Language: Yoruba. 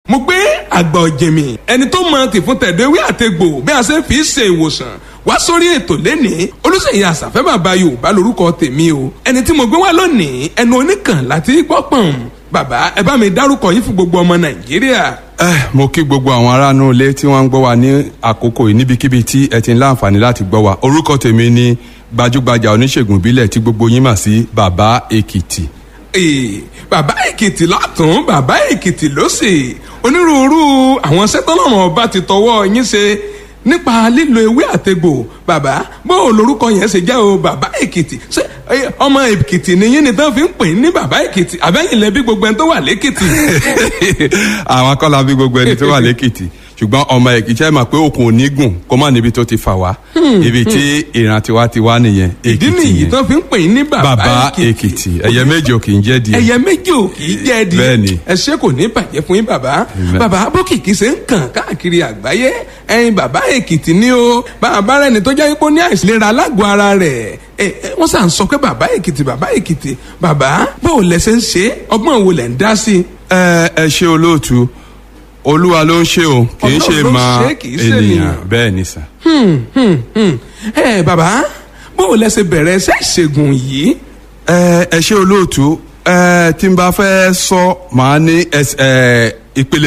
mo gbé àgbà ọ̀jẹ̀mì ẹni tó mọ tìfún tẹ̀dọ̀ ewé àtegbò bí a ṣe fi ṣe ìwòsàn wá sórí ètò lẹ́nìí olùsèyí àṣàfẹ́ bàbá yorùbá lórúkọ tèmi o ẹni tí mo gbé wá lónìí ẹnu oníkàn láti gbọ́ pọ̀n bàbá ẹ bá mi dárúkọ yín fún gbogbo ọmọ nàìjíríà. ẹ mo kí gbogbo àwọn aráàlú ilé tí wọ́n ń gbọ́ wa ní àkókò yìí níbikíbi tí ẹ ti ń láǹfààní láti gbọ́ wa orúkọ tèmi ni gbajúgbajà oníṣègùn ìbílẹ̀ tí gbogbo yín mà sí bàbá èkìtì. Ee, bàbá èkìtì látún bàbá èkìtì lósì onírúurú àwọn sẹ́tọ́lọ́run ọba ti tọwọ́ yín ṣe nípa lílo ewé àtegbò bàbá bó o lorúkọ yẹn ṣe jẹ́ o bàbá èkìtì ṣé ẹ, ọmọ èkìtì nìyí ni tán fi ń pè ní bàbá èkìtì àbẹ́yìn lẹ́bí gbogbo ẹni tó wà lẹ́kìtì. àwọn akọ́lá bí gbogbo ẹni tó wà lẹ́kìtì ṣùgbọ́n ọmọ èkìtì ẹ mọ̀ pé òkun ò ní gùn kó má níbi tó ti fà wá ibi tí ìran tiwa ti wá nìyẹn ìdí èkìtì nìyí yẹn tán fi ń pè ní bàbá bàbá èkìtì èkìtì ẹyẹ méjì ò kì í jẹ́ di ẹyẹ méjì ò kì í jẹ́ di Bẹ́ẹ̀ni. ẹ ṣé kò ní bàjẹ́ fún yín bàbá bàbá bókìkí ṣe ń kàn káàkiri àgbáyé ẹyin bàbá èkìtì ni o bàbá rẹ ni tó jẹ́ pé ó ní àìsílera alágọ̀ ara rẹ̀ ẹ ẹ wọ́n sà ń sọ pé bàbá èkìtì bàbá èkìtì bàbá báwo lẹ ṣe ń ṣe ọgbọ́n wo lẹ̀ ń dá sí i. ẹ ẹ ṣe olóòtú olúwa ló ń ṣe o kì í ṣe Ọlọ́run ló ń máa ṣe, kì í ṣe ènìyàn ènìyàn. bẹ́ẹ̀ ni sà. Hmm, hmm, hmm. ẹ bàbá báwo lẹ ṣe bẹ̀rẹ̀ iṣẹ́ ìṣègùn yìí. ẹ ẹ ṣe olóòtú ẹ tí n bá fẹ́ sọ màá ní ẹs- ẹ ìpele